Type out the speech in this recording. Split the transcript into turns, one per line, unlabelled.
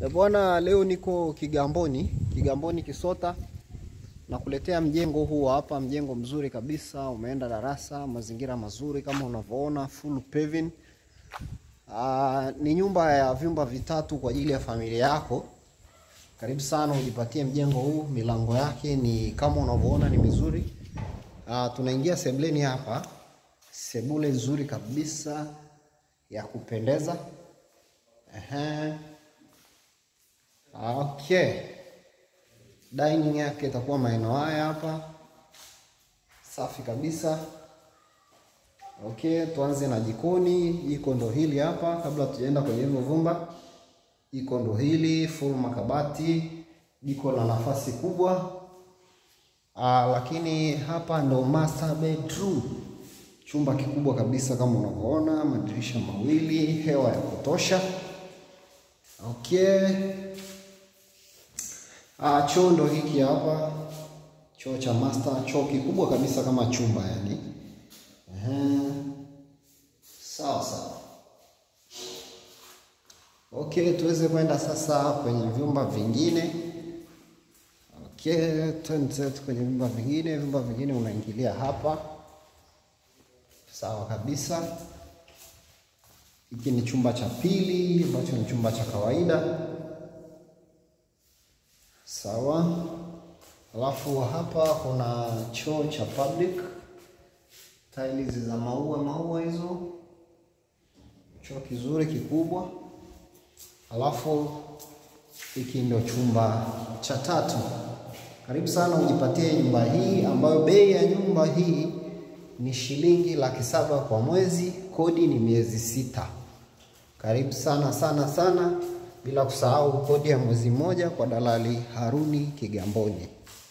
E bwana, leo niko Kigamboni, Kigamboni Kisota, nakuletea mjengo huu hapa, mjengo mzuri kabisa, umeenda darasa, mazingira mazuri kama unavyoona, full paving. Ah, ni nyumba ya vyumba vitatu kwa ajili ya familia yako. Karibu sana ujipatie mjengo huu, milango yake ni kama unavyoona ni mizuri. Ah, tunaingia sebuleni hapa, sebule nzuri kabisa ya kupendeza. Ehe. Okay. Dining yake itakuwa maeneo haya hapa, safi kabisa. Okay, tuanze na jikoni. Jiko ndo hili hapa, kabla tujaenda kwenye hivyo vyumba. Jiko ndo hili, full makabati, jiko la nafasi kubwa. Aa, lakini hapa ndo master bedroom, chumba kikubwa kabisa kama unavyoona, madirisha mawili, hewa ya kutosha. Okay. Ah, choo ndo hiki hapa, choo cha master, choo kikubwa kabisa kama chumba yani. Ehe. Sawa sawa. Okay, tuweze kwenda sasa kwenye vyumba vingine. Okay, twende kwenye vyumba vingine. Vyumba vingine unaingilia hapa, sawa kabisa. Hiki ni chumba cha pili ambacho ni chumba cha kawaida. Sawa. Alafu hapa kuna choo cha public, tiles za maua maua hizo, choo kizuri kikubwa. Alafu hiki ndio chumba cha tatu. Karibu sana ujipatie nyumba hii ambayo bei ya nyumba hii ni shilingi laki saba kwa mwezi, kodi ni miezi sita. Karibu sana sana sana, bila kusahau kodi ya mwezi mmoja kwa dalali Haruni Kigamboni.